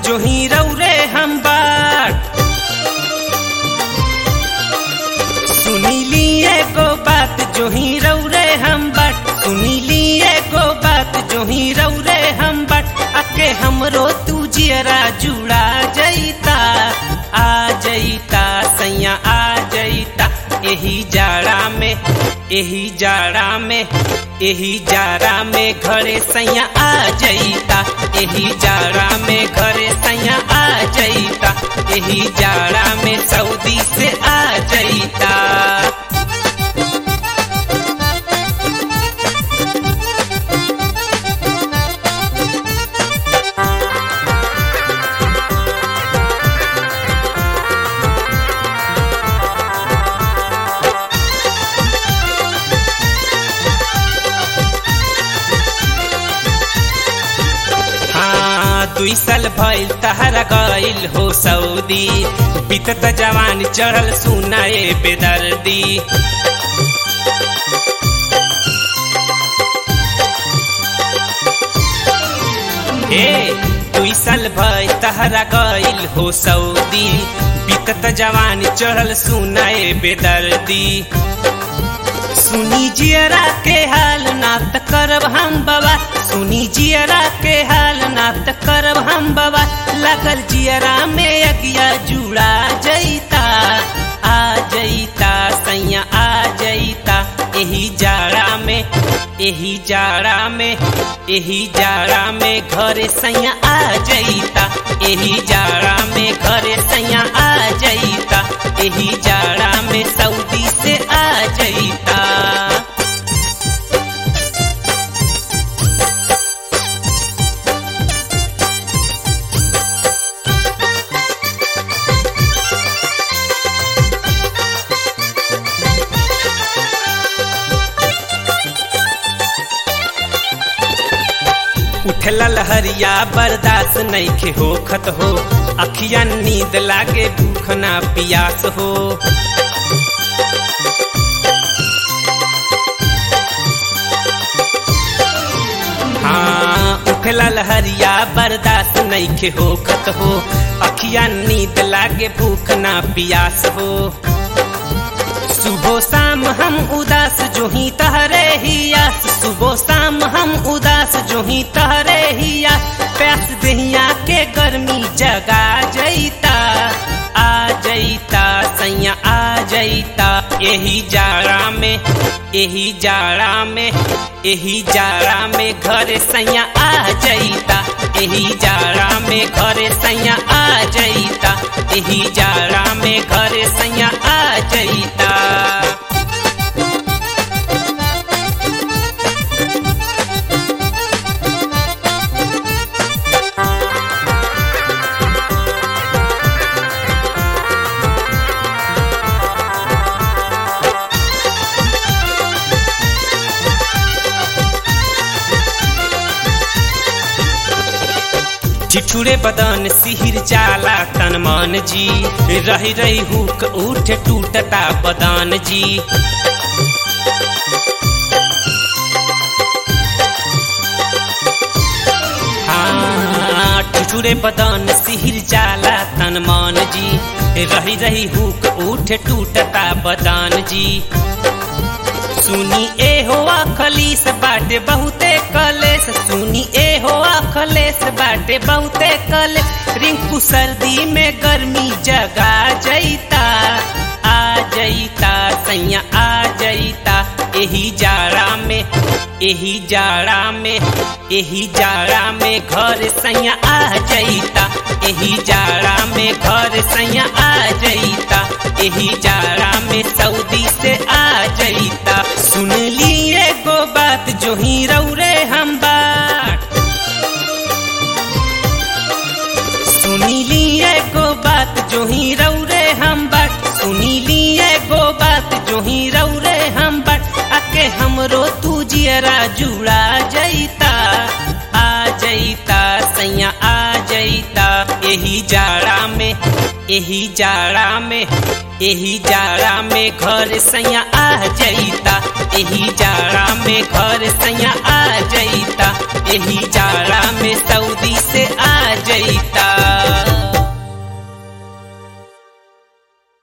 जो ही रौरे हम बाट सुनीली एगो बात जो ही रौरे हम बाट सुनीली एगो बात जो ही रौरे हम बाट आके हमरो तू जियरा जुड़ा जईता आ जईता सैया आ जईता एही जाड़ा में एही जाड़ा में एही जाड़ा में घरे सैया आ जईता एही जाड़ा में घरे सैया आ जईता एही जाड़ा में सऊदी से आ जईता हाँ दुई साल भइल तहरा गइल हो सऊदी बीतत जवान चढ़ल सुनाए बेदर्दी ए दुई साल भइल तहरा गइल हो सऊदी बीतत जवान चढ़ल सुनाए बेदर्दी सुनी जियरा के हाल ना त करब हम बाबा सुनी जियरा के हाल ना त करब हम बाबा लगल जियरा में अगिया जुड़ा जईता आ जईता सैया आ जईता एही जाड़ा में एही जाड़ा में एही जाड़ा में घरे सैया आ जईता एही जाड़ा में घरे सैया आ जईता एही जाड़ा में सऊदी से आ जईता उठला लहरिया बर्दाश्त नईखे होखत हो अखिया नींद लागे भूख ना पियास हो हाँ उठला लहरिया बर्दाश्त नईखे होखत हो अखिया नींद लागे भूख ना पियास हो सुबह शाम हम उदास जो ही तहरे हिया सुबह शाम हम उदास जो ही तहरे हिया प्यास दहिया के गर्मी जगा जईता आ जईता सैया आ जईता यही जाड़ा में यही जाड़ा में यही जाड़ा में घर सैया आ जईता यही जाड़ा में घर सैया आ जईता यही जाड़ा में घर सैया आ जईता ठिठुरे बदन सिहिर जाला तन मन जी रही रही हुक उठ टूटता बदन जी हाँ ठिठुरे बदन सिहिर जाला तन मन जी रही रही हुक उठ टूटता बदन जी सुनी ए हो खलीस बाटे बहुते कलेस सुनी ए हो खलेस बाटे बहुते कले रिंकू सर्दी में गर्मी जगा जईता आ जईता सैया आ जईता एही जाड़ा में एही जाड़ा में एही जाड़ा में घर सैया आ जईता एही जाड़ा में घर सैया आ जईता एही जाड़ा में सऊदी से आ जईता सुन ली एगो बात जो ही रौरे हम बाट सुनी ली एगो बात जो ही रौरे हम बाट सुनी ली एगो बात जो ही रौरे हम बाट आके हमरो तू जियरा जुड़ा जईता आ जईता सैया आ जईता एही जाड़ा में एही जाड़ा में एही जाड़ा में घर सैया आ जईता एही जाड़ा में घर सैया आ जईता एही जाड़ा में सऊदी से आ जईता